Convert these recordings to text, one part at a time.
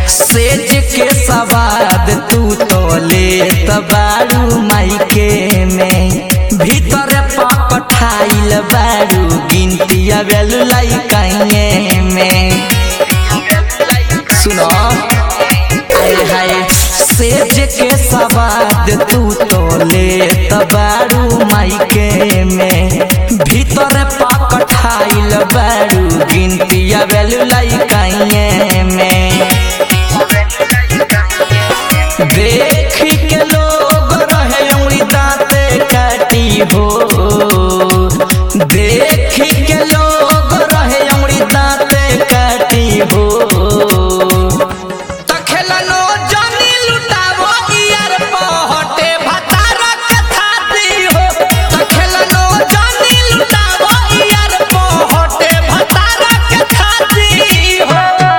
सेज के सवाद तू तो ले बारू माइके में भीतर पकठाइल बारू गिनती आवेल लाइकाइए में सुनो हाय हाय सेज के सवाद तू तो ले बारू माइके में भीतर पकठाइल बारू गिनती आवेल लाइकाइए में देख के लोग रहे उंगली दांते काटी हो देख के लोग रहे उंगली दांते काटी हो तखेलनो जानी लुटावो यार पहटे भतार के थाती हो तखेलनो जानी लुटावो यार पहटे भतार के थाती हो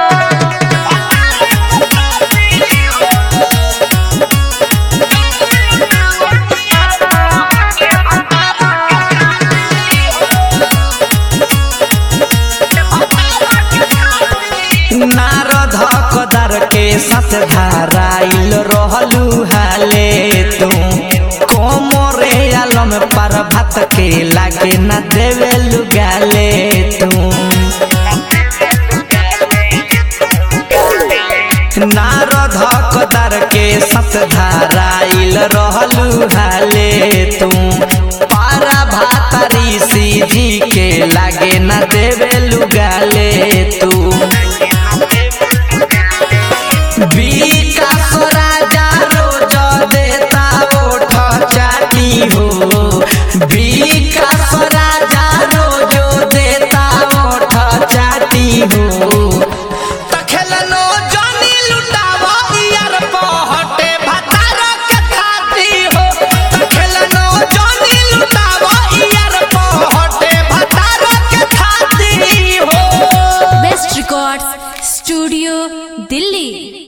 नारद कदर के साथ धाराइल रहलू हाले तू कोमरे आलम पर भात के लागे न देवेलु गाले तू नारद कदर के साथ धाराइल रहलू हाले तू पारा भात ऋषि जी के लागे न देवेलु गाले तू